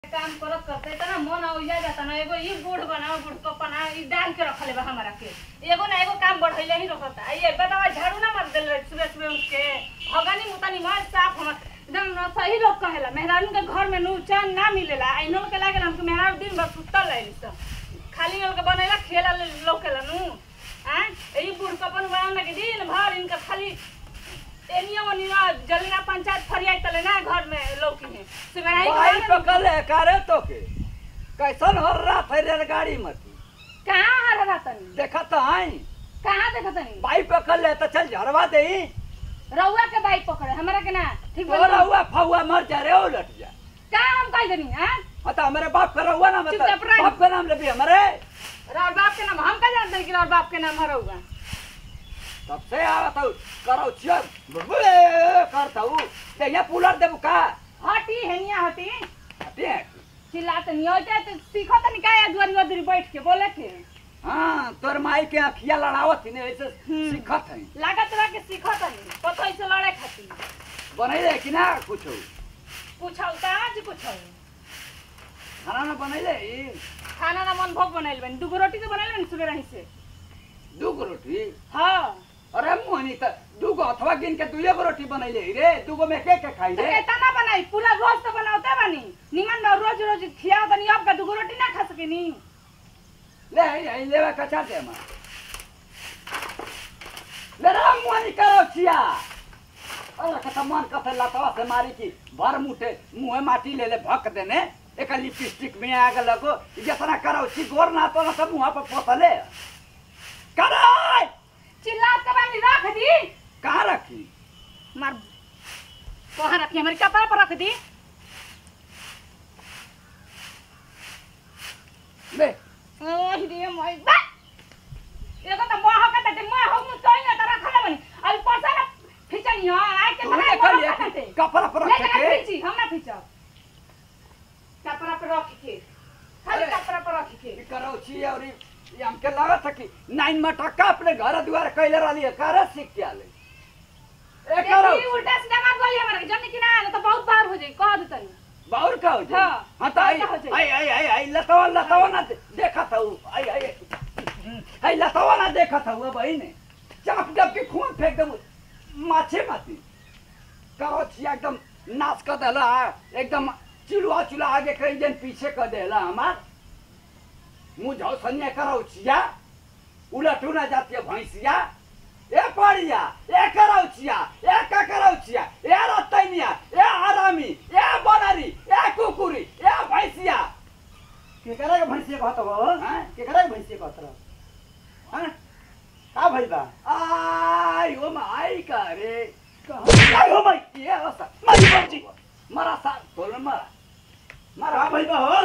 काम करत करते तना मन औजा जाता ना एगो ई गुड़ बनाओ गुड़ को बना ई डाल के रखले बा हमरा के एगो ना एगो काम बढ़ैले ही रखता ये बतावा झाड़ू ना मार देले सुबह सुबह उठ के भगानी मुतानी मार साफ हमर एकदम न सही लोग कहेला मेहरारू के घर में नू चैन ना मिलेला आइनो के लागेला हमके मेहरारू दिन भर सुतल रही सब खाली लोग के बनेला खेला लोकेला नू आ ई बुढ़ कपन बनाना के दिन भर इनका खाली एनिया ओनिया जलिना पंचायत फरियाई तले ना घर में लौकी है सुबह भाई पकड़ ले करे तो के कैसन हो रहा था रेलगाड़ी में तू कहाँ हरा रहा तनी देखा तो आई कहाँ देखा तनी भाई पकड़ ले तो चल झरवा दे रउआ के बाइक पकड़े हमरा के ना ठीक तो बोल रहुआ फहुआ मर जा रे उलट जा का हम कह देनी हां हाँ तो हमारे बाप का रहुआ ना चुपचाप मतलब रह। बाप का नाम ले भी हमारे रार बाप के नाम हम का जानते हैं कि रार बाप के नाम हरउआ तब से आवत हूँ करो चल करता हूँ ते यहाँ पुलर देबू का हटी हेनिया हटी हटे हैं। चिल्लात नहीं होते तो सीखो तो निकाय दुआरी उधरी बैठ के बोले के हाँ तोर माई के अखिया लड़ावत थी ने ऐसे हम्म। सीखत है लागत रहा के सीखो तो नहीं पतो ऐसे लड़े खातिर बनैले कि ना कुछ पूछो तो आज पूछो खाना ना बनैले खाना ना मन भोग बनाइल बनी दूगो रोटी तो बनाइल बनी सुबह रही से दू गो रोटी हाँ अरे मोहनी त दूगो अथवा गिन के दुइये गो रोटी बनैले रे दूगो में के के खाई तो रे एतना ना बनाई पूरा रोज तो बनाते बनी निमन में रोज रोज खियाओ तनी अब का दूगो रोटी ना खा सकेनी ले आई आई लेवा कचा दे मा ले रा मोहनी करो छिया अरे कथा मन कथे लतवा से मारी की भर मुठे मुंह माटी ले ले भक देने एक लिपस्टिक में आग लगो जितना करो छी गोर ना तो ना सब मुंह पर पोतले कराय चिल्ला के बानी रख दी कहाँ रखी मार कहाँ रखी हमारे कपड़ा पर रख दी ले ओह रे मोय बा एगो त मोह का त मोह हो मु तोई ना त रखले बनी अब परसा ना फिचनी हो आइ के तू बना देख ले कपड़ा पर ले रख जा के फिची हम ना फिचब कपड़ा पर रख के खाली अरे। कपड़ा पर रख के ई करो छी और ई ई हमके लागत है कि नाइन में टक्का अपने घर द्वार कैले रहली है करे सीख के आले ए करो देखी उल्टा सीधा मत बोली हमरा के जनी कि ना ना तो बहुत बार हो जाई कह दे तनी बाउर का हो जाए हाँ, हाँ तो आई ऐसा हो जाए। आई आई आई आई लतवा लतवा ना दे- देखा था वो आई आई आई लतवा ना देखा था वो भाई ने चाप जब के खून फेंक दे माछे माती करो छी एकदम नाच कर देला एकदम चिलुआ चुला आगे कई दिन पीछे कर देला हमार मुँह झौसनिया करो छिया उलटू ना जाती है भैंसिया ए पड़िया ए करौचिया ए ककरौचिया ए रतैनिया ए आरामी ए बनरी ए कुकुरी ए भैंसिया केकरा के भैंसिया कहत हो हैं? केकरा के भैंसिया कहत रह हैं? का भइल बा आई ओ माई का रे आई हो माई ये अवस्था मारी बाबूजी मरा सा बोल मरा मरा का भइल बा हो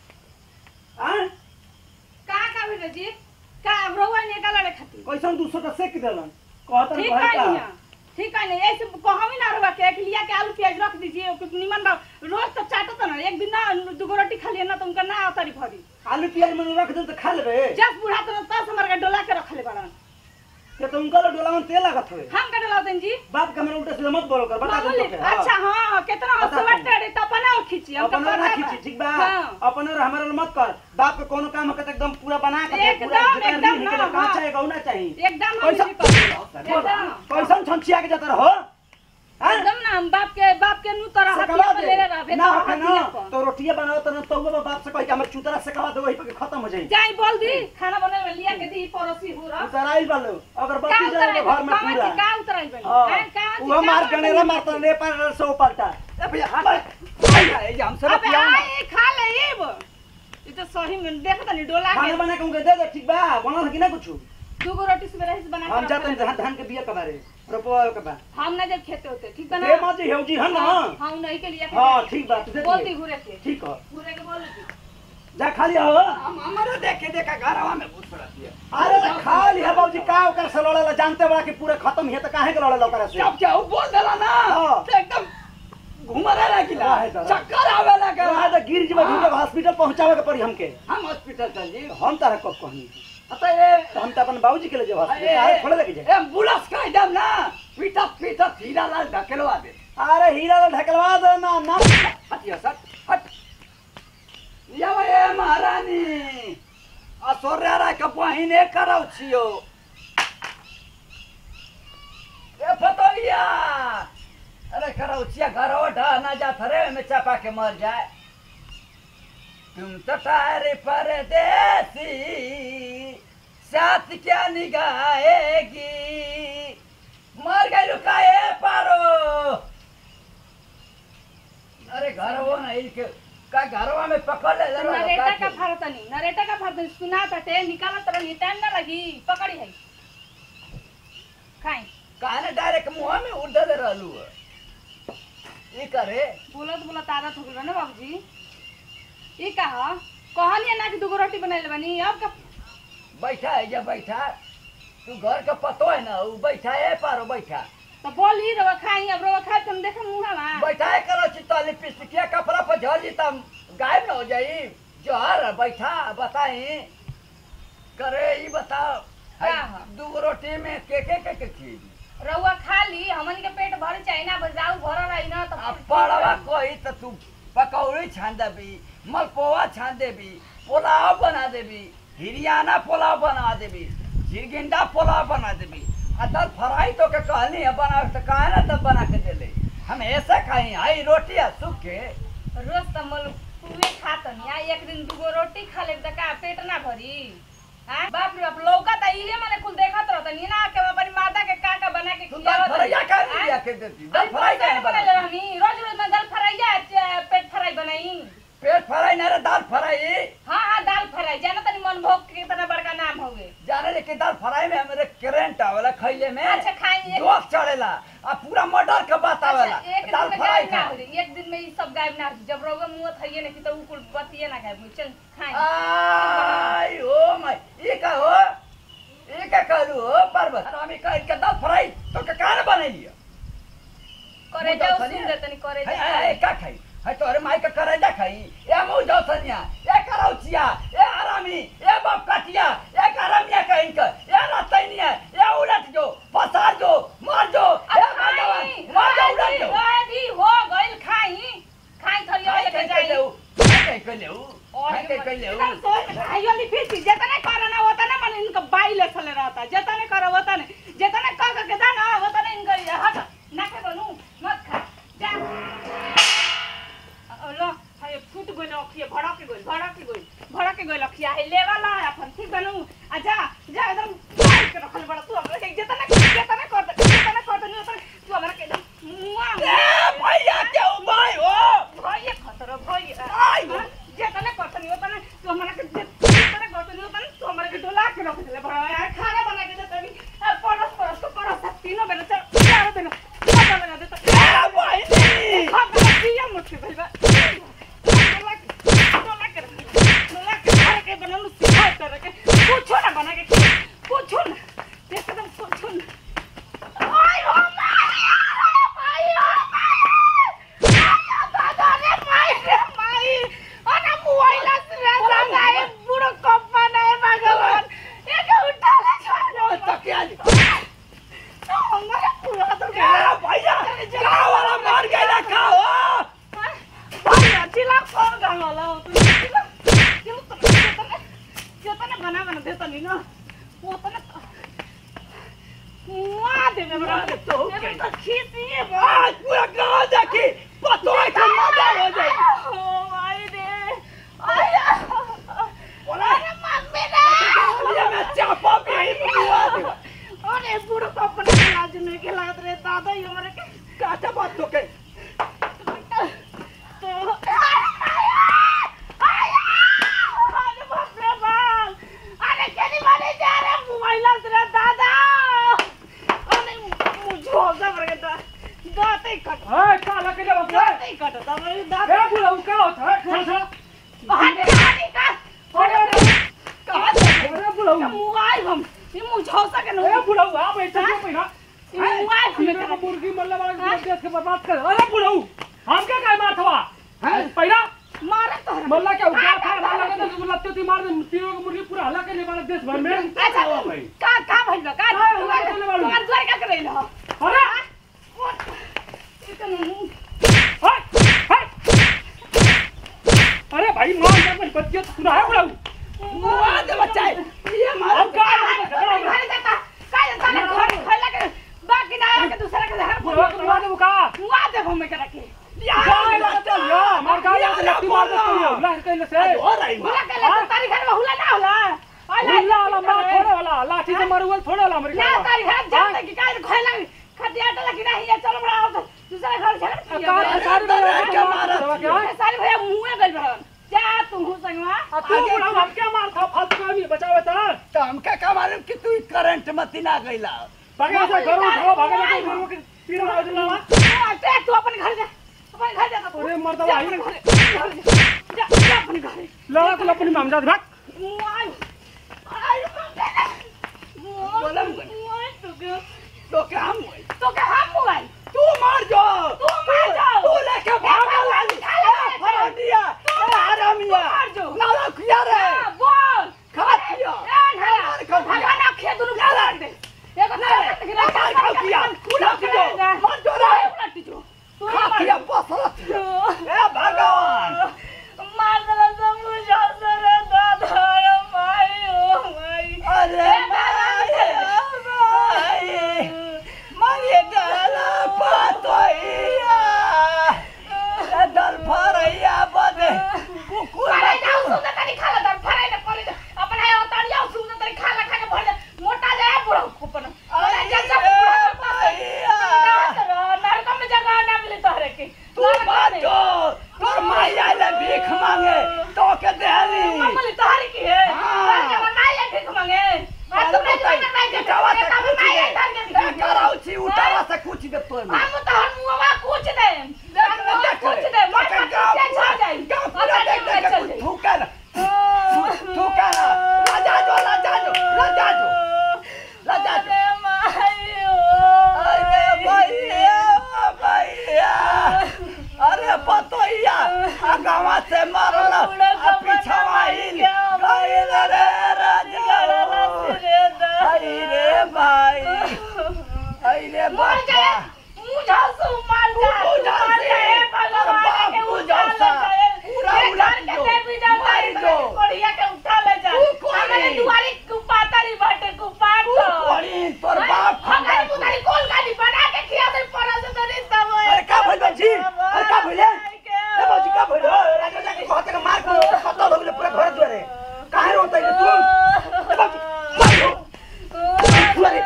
हैं का का भेल जी का रउआ ने का लड़े खातिर कैसन दूसर का सेक देलन कहत ठीक रह है का निया ठीक है नहीं ऐसे कहमी ना रहुआ के एक लिया के आलू प्याज रख दीजिए कि निमन बा रोज तो चाटो तो ना एक दिन ना दुगो रोटी खा लिया ना तो उनका ना अतरी भरी आलू प्याज में रख दे तो खा लेबे जब बुढ़ा तो दस हमारे का डोला के रख ले बड़ा के तो उनका डोला में तेल लागत होए हम का डोला दें जी बाप का मेरे उल्टा सीधा मत बोलो कर बता दे मामूली तो के, हाँ। अच्छा हाँ कितना बता हंसवा दे। टेढ़े तो अपना और खींची हमका अपन और ना पता खींची बा। ठीक बा हाँ। अपन और हमारे और मत कर बाप के कोनो काम के तो एकदम पूरा बना के दे, एकदम, पूरा जितना एकदम रीढ़ ना, के कहाँ हाँ। चाहिए गौना चाहिए एकदम हम कैसा- इसी पर- एकदम कैसन छंछिया के जाता रहो हैं? एकदम ना हम बाप के बाप के नु तरह सेकवा हथिया पे दे। ले ले रहा ना होखे हथिया ना पर तो रोटियां बनाओ तो ना तो वो बाप से कह के हमर चूतरा से कवा दो वही पे खत्म हो जाई जाई बोल दी खाना बनावे में लिया के दी पड़ोसी हो रहा उतराइल बालो अगर का बत्ती जाए उतराई घर में कहाँ पूरा से का उतराई बनी हाँ। हैं, कहाँ से वो का मार उतराई गनेरा बनी? मारता ले पर सो पलटा ए भैया आई आई हमसे अबे बतियाओ ना आई खा ले ये ये तो सही में देख तनी डोला खाना के बना के उनके दे दे ठीक बा बनल है कि ना कुछ दूगो रोटी से रही बना के हम रख जाते ले। हैं धान धान के बिया के बारे रोपवा के बा हम ना जब खेते होते ठीक बा ना दे मत जी हेउ जी है ना हाँ हाँ, नहीं के लिए हां ठीक बा तू दे बोल दी दिए। घूरे के ठीक है घूरे के बोल दी जा खाली हो हम हमारे देखे देखा घरवा में घुस रहती है अरे तो खा लिया बाबूजी का ओकर से लड़ेला जानते बड़ा कि पूरा खत्म है तो काहे के लड़ेला ओकरा से जब क्या वो बोल देला ना हाँ। तो एकदम घुमरे लगिला रहे तो, रहे। चक्कर आवे रहा लगा तो गिर जब ढूंढे हॉस्पिटल पहुंचावे के पड़ी हमके हम हॉस्पिटल चल जी हम तारा कब कहनी अतः ये तो हम तो अपन बाबूजी के ले जाओ अरे, हॉस्पिटल काहे खोले लगे जाए एम्बुलेंस का एकदम ना पीटा पीटा हीरा लाल ढकेलवा दे अरे हीरा ढकलवा दो ना ना हटियो सर हट बानी असोरेरा के बहिने करौ छियो ए फतोलिया अरे करौ छिया घरवा ढह ना जा थरे में चापा के मर जाए तुम तो तारे परदेसी साथ क्या निगाहेगी मर गई रुकाए पारो अरे घर वो नहीं के का घरवा में पकड़ ले ले नरेटा का फरतनी नरेटा का फरतनी सुना पटे निकाला तरह टाइम ना लगी पकड़ी है खाई काहे डायरेक्ट मुंह में उड़ दे रहलू ई करे बोलत बोलत आदत हो गइल ना बाबूजी ई कहा कहलिए ना कि दूगो रोटी बनैले बनी अब का बैठा है जब बैठा तू घर का पतो है ना ऊ बैठा है पारो बैठा तो बोली रवा खाई अब रवा खाई तुम देखो मुंह में बैठा है करो चिताली पिस्तिकिया कपड़ा पर झड़ जी तम गायब ना हो जाई जोहर बैठा बताई करे ई बताओ का है? दू रोटी में के के के के चीज रउआ खा ली हमन के पेट भर चाहे ना बजाऊ भर रही ना तो अब पड़वा कोई तो तू पकौड़ी छान देबी मलपोवा छान देबी पुलाव बना देबी हिरियाना पुलाव बना देबी झिरगिंडा पुलाव बना देबी आ दाल फ्राई तो के कहनी है बना तो काहे ना तब बना के दे ले हम ऐसे खाई आई रोटी आ सूखे रोज तो मल पुए खात नहीं एक दिन दूगो रोटी खा ले तो का पेट ना भरी हाँ बाप रे बाप लौका तो इहे मने कुल देखत रहत नहीं ना के अपनी माता के का का बना के तू दाल खियावत फ्राई रही। का नहीं हाँ? लिया के देती दाल अरे फ्राई रोज का बना ले रहनी रोज रोज मैं दाल फ्राई या पेट फ्राई बनाई पेट फ्राई ना रे दाल फ्राई हाँ हाँ दाल फ्राई जाना तनी मन भोग के कितना बड़का नाम हो गए जाने ले कि दाल फ्राई में हमारे करेंट आवेला खइले में अच्छा खाई एक जोश चढ़ेला आ पूरा मर्डर के बात आवेला अच्छा, एक दाल दिन में फ्राई गायब ना खा हो रही एक दिन में ये सब गायब ना हो रही जब रोगा मुंह थइए नहीं तो उ कुल बतिए ना गायब हुई चल खाई आई ओ माय ये का हो ये का करू हो पर्वत हम कह के दाल फ्राई तो के कान बने लिया करे मुंह जाओ दौसनिया। सुन दे तनी करे है जाओ है का खाई है तोरे माई का करे जा खाई ए मुंह दौसनिया ए करौचिया ए आरामी ए बाप काटिया ए करमिया कहीं का ए रतैनिया ए उलट जो फसार जो मार जो ए भगवान मार जो उलट जो आदि हो गइल खाई खाई थरी खाई लेके के जाई लेऊ खाई के लेऊ खाई के लेऊ खाई वाली फिर जितने करना होता ना मन इनका बाई ले चले रहता जितने करो होता नहीं जितने कर करके दाना होता नहीं इनका ये हट ना के बनू मत खा जा अ, लो हाय फूट गइल अखिए भड़क के गइल भड़क के गइल भड़क के गइल अखिया है लेवा ला अपन ठीक बनू आ जा जा एकदम बाई के रखल बड़ा तू हमरा के जितने जितने कर दे जितने कर दे उतने तू हमरा के एकदम मुआ ए भैया के उबाई हो भइए खतरा भइए आई गो। जेतने करतनी ओतने तू हमरा के जेतने करतनी ओतने तू हमरा के डोला के रख देले बड़ा यार खाना बना के देतनी अब परस परस तो परस तीनों बेला चल चार दिन खाना बना देता ए बहिनी खा बना दिया मुझसे भाई बा डोला के डोला के रख दे। डोला के खा के बना लू सिखा कर के पूछो ना बना के खिला। पूछो ना एकदम पूछो ना आई हो माई आई हो माई दादा रे माई रे माई अरे मोबाइल से दादा ये बुढ़ो कप्पा नहीं भगवान ये के उठा ले छोड़ तकिया ली। तो हमारा पूरा तो ए भैया का वाला मार गइला का हो भैया जिला कौन गाना वाला हो तू जिला जिला तो जितना जितना बना बना देता नहीं ना वो तो ना मुआ दे मेरा तो तो खींची है आज पूरा गांव देखी पतो है कि मर्डर हो जाई ओ भाई रे आया बोला अरे मम्मी ने ये मैं चापा भी ही बुआ दे अरे बुढ़ो को अपने लाज नहीं के लागत रे दादा ही हमारे के काटा बात तो के तो अरे बाप रे बाप अरे केली वाले जा रहे मोबाइल से दादा अरे मुझे हो सब रे दा दाते ही कट ए काला के जब दाते ही कट दा मेरे ए दादा बुलाऊ का होता है थोड़ा सा हटे हटे का अरे कहां से अरे बुलाऊ मोबाइल हम ये मुझे हो सके ए ना बुलाऊ आप ऐसे क्यों पहिना ये मोबाइल हमें मेरा कर मुर्गी मल्ला वाला देश के बर्बाद कर अरे बुलाऊ हम क्या काय मार थवा पहिना मारे तो मल्ला क्या उठा था मल्ला का तो लत्ते ती मार दे तीनों की मुर्गी पूरा हल्ला के लिए मारा देश भर में अच्छा भाई का का भइल बा? का का भइल बा? चले बाड़ू। तुम्हार द्वार का करैल हो अरे इतना मुंह हाय हाय अरे भाई मार के अपन बच्चे तो सुना है बुढ़ऊ मुआ दे बच्चा ये मार अब का है? झगड़ा हो गया। घर जाता काय जाता ने घर खैला के बाकी ना आके दूसरा के घर बुढ़ऊ को मार दे का मुआ दे घूमे के रखे गाय लगता या मार गाय लगता लट्टी मार दे तू उला कहले से हो रही हुला के ले तारी घर में हुला ना होला उला वाला मार थोड़े वाला लाठी से मारू वाला थोड़े वाला हमरे ना का तारी घर जाते कि काय खैला खटिया टला कि नहीं ये चलो बड़ा आओ तो दूसरा घर झगड़ कार सारी क्या मारा क्या सारे भैया मुंह गइल बहन जा तू हूं संगवा आ तू बुढ़ऊ हम क्या मार था फालतू का भी बचावे ता तो हमका का मालूम कि तू करंट मत ना गइला भागे से घर उठाओ भागे से घर के तीर मार देला ते तू अपन घर जा अपन घर जा अरे मर्दवा आई जा जा अपन घर लड़ा को अपनी मामजा भाग बोलम तो क्या हम हुए तो क्या हम हुआ तू मार जो तू मार जाओ तू लेके भागा लाली फरंडिया हरामिया मार जो नाला किया रे बोल खा किया मार खा भगवान आखे दुनु मार दे एगो ना मार खा किया उलट जो मार जो रे उलट जो तू खा किया बसरत ए भगवान मार दला सब मुझे सरे दादा माई ओ माई अरे माई माई माई डाला पातोइया दल फरैया बदे कुकुर अरे जाओ सुंदर तरी खा ला फराई ना करे अपन है उतार जाओ सुंदर तरी खा ला खा के भर दे मोटा जाए बुढ़ो कुपन अरे जल सब नरक में जगह ना मिले तोहरे के तू बात जो तोर माई आइले भीख मांगे तो के देहली मम्मी तोहरी की है हाँ। अरे बनाई है ठीक मांगे आज तुमने जो करना है उठावा से तब कुछ बनाई है दे धर के ए, कराऊ छी उठावा से कुछ दे तोर में हम तो हम मुआ कुछ दे हम कुछ दे मैं पीछे छा जाए गाँव पूरा देख देख के कुछ थूका ना थूका ना राजा जो राजा जो राजा जो राजा जो अरे भैया भैया अरे पतोइया आ गावा से मारल आ पिछवा हिल गइल रे राजा आई रे भाई आई रे बापा कोड़ी तोर बाप खाना अरे का भइल बाजी अरे का भइले ए बाजी का भइल राजा जाके कहते के मार को कतो लोग पूरा घर द्वारे काहे रोता है तू ए बाजी मार दो अरे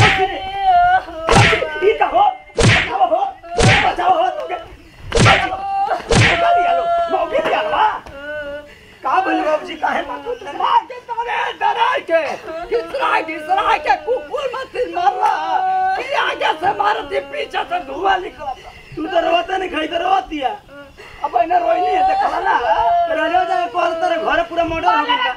ई का हो बचाओ हो बचाओ हो तुके बचाओ मौका दिया लो मौका दिया लो का भइल बाबूजी काहे मार दो मार के तोरे डराई के किसरा किसरा के कुकुर मत मारला कि आगे से मारती पीछे से धुआं निकलता तू तो रोता नहीं खाई तो रोत दिया अब इन्हें रोइनी है देखला ना राजा जाके कहल तेरे घर पूरा मर्डर हो गया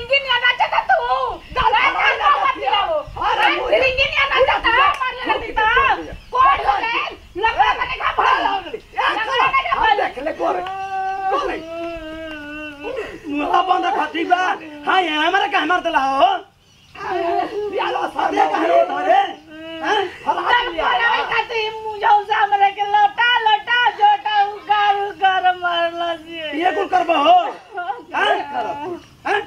देख ले गोरे गोरे मुहा बंद खाती बा हां ये हमारा का मार देला हो यालो अरे सादे काहे रोता रे हैं फला लिया ये कुल करबो हो हैं हैं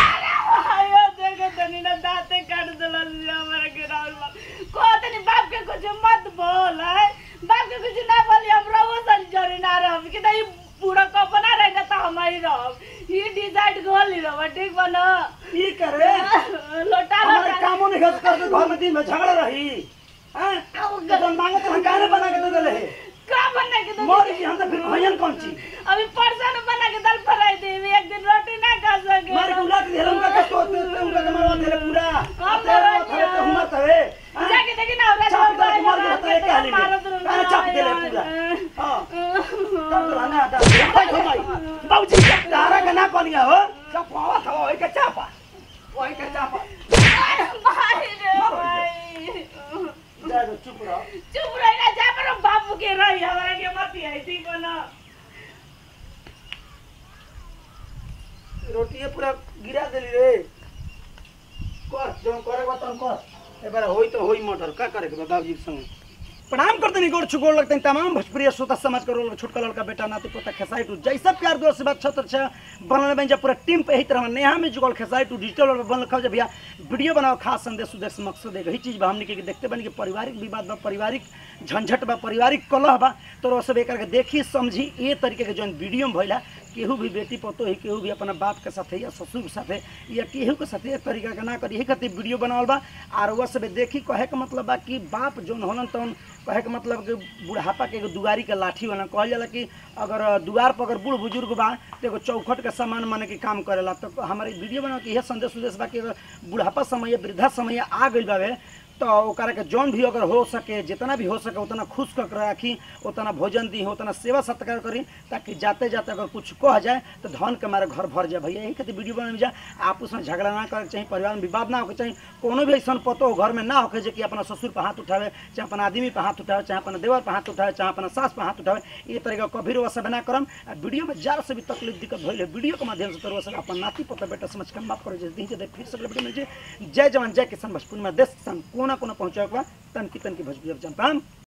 बाप के कुछ मत बोल है बाप के कुछ ना बोली हम रहो संजोरी ना रह कि तो ये पूरा कपना रह तो हम ही रह ये डिसाइड गोली रह ठीक बना ई करे लोटा हमारे लोटा कामों नहीं खर्च कर घर में दिन में झगड़ा रही हैं तो मांगे तो हम काहे बना के दे देले है का बनने के तो मोर की हम तो फिर भयन कौन ची अभी परसों बना के दाल फ्राई दे एक दिन रोटी ना खा सके मारे उला के हेरम का तो उनका के मारवा देले पूरा हम तेरे तो थरे तो हुआ तवे हैं? जाके देखी ना हमरा चाप दे के मार दे तो एक हाली में काहे चाप देले पूरा हां कर दो ना आता भाई घुमाई बाबूजी तारा का ना कोनिया हो चपावा था ओए के चापा ओए के चापा भाई रे भाई जा दो चुप रहो चुप रही ना जा पर बाबू के रही हमारा के मत आई ठीक हो ना रोटिए पूरा गिरा देली रे कर जो करे बा तन कर ए बार होई तो होई मटर का करे के बा बाबूजी के संग प्रणाम करते नहीं गोड़ छुगोड़ लगते हैं तमाम भोजपुरी श्रोता समाज करो छोटका लड़का बेटा नाती पोता खेसाई टू जैसा प्यार दोस्त से बात छत अच्छा बनल बन जा पूरा टीम पे यही तरह नेहा में जुगल खेसाई टू डिजिटल और बनल खा भैया वीडियो बनाओ खास संदेश उद्देश्य मकसद है यही चीज बा हमने के देखते बनी कि पारिवारिक विवाद बा पारिवारिक झंझट बा पारिवारिक कलह बा तो सब एक करके देखी समझी ये तरीके के जौन वीडियो में भइला केहू भी बेटी पतो ही केहू भी अपना बाप के साथे या ससुर के साथे या केहू के साथे एक तरीका के ना करी यही खातिर वीडियो बनावल बा और वह सब देखी कहे के मतलब बा कि बाप जौन होलन तौन कहे के मतलब कि बुढ़ापा के एगो दुआरी के लाठी वाला कहल जाला कि अगर दुआर पर अगर बूढ़ बुजुर्ग बा तो एगो चौखट के सामान माने के काम करेला तो हमारे वीडियो बना के यह संदेश उद्देश्य बा कि अगर बुढ़ापा समय वृद्धा समय आ गइल बावे तो ओकरा के जौन भी अगर हो सके जितना भी हो सके उतना खुश कर राखी उतना भोजन दी उतना सेवा सत्कार करी ताकि जाते जाते अगर कुछ कह जाए तो धन के मारे घर भर जाए भैया यही खातिर वीडियो बनाने जाए आपस में झगड़ा ना करे चाहिए परिवार में विवाद ना होके चाहिए कोनो भी ऐसा पतो घर में ना होके जे कि अपना ससुर पर हाथ उठावे चाहे अपना आदमी पर हाथ उठावे चाहे अपना देवर पर हाथ उठावे चाहे अपना सास पर हाथ उठावे ये तरीका कभी रोवा सब ना करम आ वीडियो में जार से भी तकलीफ दिक्कत भइल है वीडियो के माध्यम से तो रोवा सब अपन नाती पोता बेटा समझ के बात करे जैसे दिन फिर से वीडियो में जे जय जवान जय किसान भोजपुर में देश सन कोना कोना पहुंचावे के बा तन की तन की भोजपुरी जनता